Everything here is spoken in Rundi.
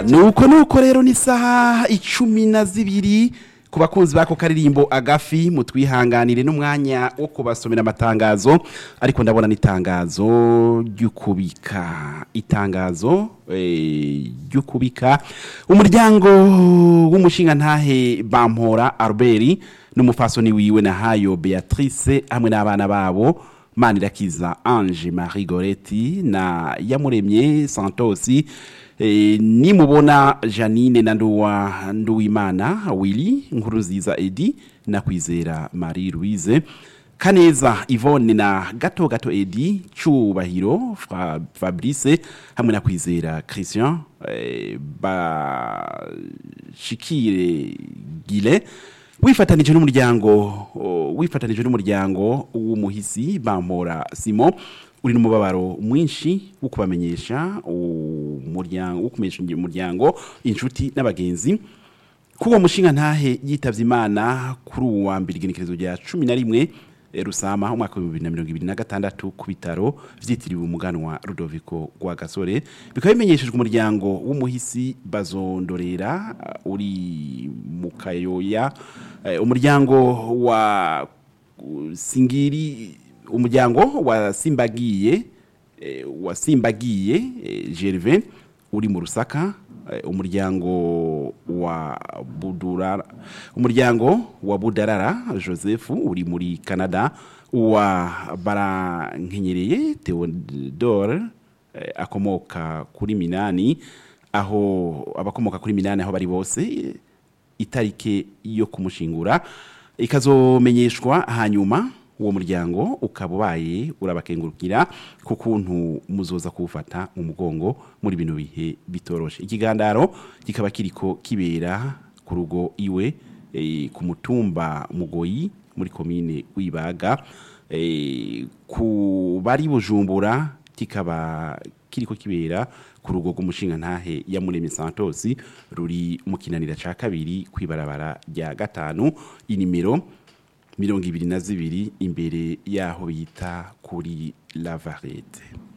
nuko nuko rero ni isaha icumi na zibiri ku bakunzi bako karirimbo agafi mutwihanganire n'umwanya wo kubasomera amatangazo ariko ndabona n'itangazo ry'ukubika itangazo eh, ry'ukubika umuryango w'umushinga ntahe bampora Albert n'umufasoni wiwe na hayo Beatrice hamwe n'abana babo Manirakiza Ange Marie Goretti na Yamuremye Santosi e, nimubona Janine na Nduwa Nduwimana Willy Nkuruziza Edi na Kwizera Marie Louise Kaneza Yvonne na Gato Gato Edi Cubahiro Fra, Fabrice hamwe na Kwizera Christian e, Bashikire Gile wifatanije n'umuryango o, wifatanije n'umuryango w'umuhisi bampora Simon uri n'umubabaro mwinshi wo kubamenyesha umuryango wo kumenyesha umuryango inshuti n'abagenzi kuwo mushinga ntahe yitavye imana kuri uwa mbere igenekerezo rya cumi na rimwe eh, rusama umwaka wa bibiri na mirongo ibiri na gatandatu ku bitaro vyitiriwe umuganwa rudoviko rwa gasore bikaba bimenyeshejwe umuryango w'umuhisi bazondorera uh, uri mu kayoya eh, umuryango wa uh, singiri umuryango wa simbagiye eh, wa simbagiye eh, Gervais uri mu rusaka eh, umuryango wa budurara umuryango wa budarara Joseph uri muri Canada wa barankenyereye Theodore eh, akomoka kuri Minani aho abakomoka kuri Minani aho bari bose eh, itarike yo kumushingura ikazomenyeshwa hanyuma uwo muryango ukaba ubaye urabakengurukira ku kuntu muzoza kuwufata mu mugongo muri bino bihe bitoroshe ikigandaro kikaba kiriko kibera ku rugo iwe eh, ku mutumba mugoyi muri komine wibaga eh, ku bari bujumbura kikaba kiriko kibera ku rugo rw'umushinga ntahe ya Muremyi Santos ruri mu kinanira ca kabiri kwibarabara rya gatanu inimero mirongo ibiri na zibiri imbere y'aho bita kuri lavarete